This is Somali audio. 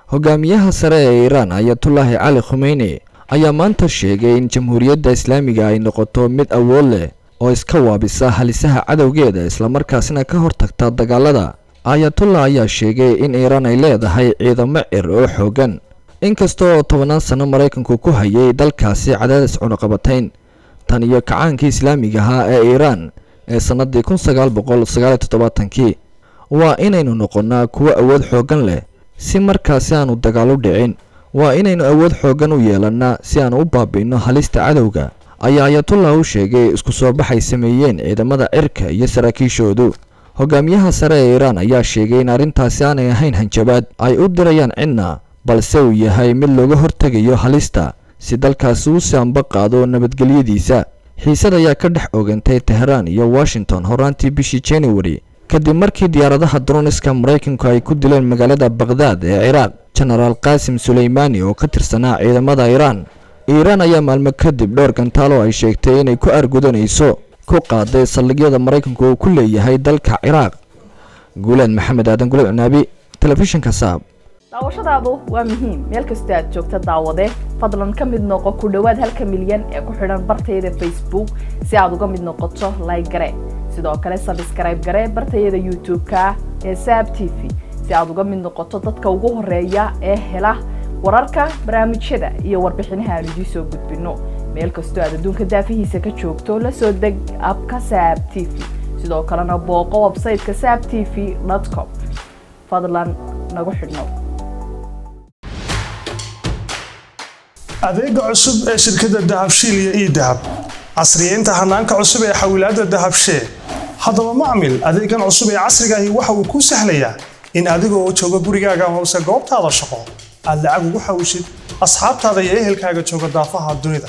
hogaamiyaha sare ee iiraan ayatullaahi cali khumeyni ayaa maanta sheegay in jamhuuriyadda islaamiga ay noqoto mid awood leh oo iska waabisa halisaha cadowgeeda islamarkaasina ka hortagta dagaalada ayatullah ayaa sheegay in iiraan ay leedahay ciidamo cir oo xoogan inkasta oo tobannaan sano maraykanku ku hayay dalkaasi cadaadis cunuqabatayn tan iyo kacaankii islaamiga ahaa ee iiraan ee sannadii kun sagaal boqol sagaaliyo toddobaatankii waa inaynu noqonnaa kuwo awood xooggan leh si markaasi aanu dagaal u dhicin waa inaynu awood xooggan u yeelannaa si aanu u baabi'inno halista cadowga ayaa ayatullah u sheegay isku soo baxay sameeyeen ciidamada cirka iyo saraakiishoodu hogaamiyaha sare ee iiraan ayaa sheegay in arrintaasi aanay ahayn hanjabaad ay u dirayaan cidna balse uu yahay mid looga hortegayo halista si dalkaasi u sianba qaado nabadgelyadiisa xiisad ayaa ka dhex ogantay teheraan iyo washington horaantii bishii january kadib markii diyaaradaha droniska maraykanku ay ku dileen magaalada bakhdad ee ciraaq jenaraal qaasim suleymaani oo ka tirsanaa ciidamada iiraan iiraan ayaa maalmo kadib dhowr gantaal oo ay sheegtay inay ku argudanayso ku qaaday saldhigyada maraykanku uu ku leeyahay dalka ciraaq guuleed maxamed aadan gulad cunaabi telefishinka saab daawashadaadu waa muhiim meel kastoo aad joogta daawade fadlan ka mid noqo ku dhowaad halka milyan ee ku xidhan bartayada facebook si aad uga mid noqoto like gare sidoo kale sabskrayb gare bartayada youtube-ka ee saab t v si aad uga mid noqoto dadka ugu horeeya ee hela wararka barnaamijyada iyo warbixinaha aan idiin soo gudbino meel kastoo aad adduunka daafihiisa ka joogto la soo deg abka saab t v sidoo kalena booqo websayteka saab t v com fadlan nagu xidhnow adeega cusub ee shirkadda dahabshiil iyo ii dahab casriyeynta hanaanka cusub ee xawilaadda dahabshee haddaba macmil adeegan cusub ee casrigaahi waxa uu kuu sahlayaa in adigoo jooga gurigaaga hoose goobtaada shaqo aad lacag ugu xawishid asxaabtaada iyo ehelkaaga jooga daafaha dunida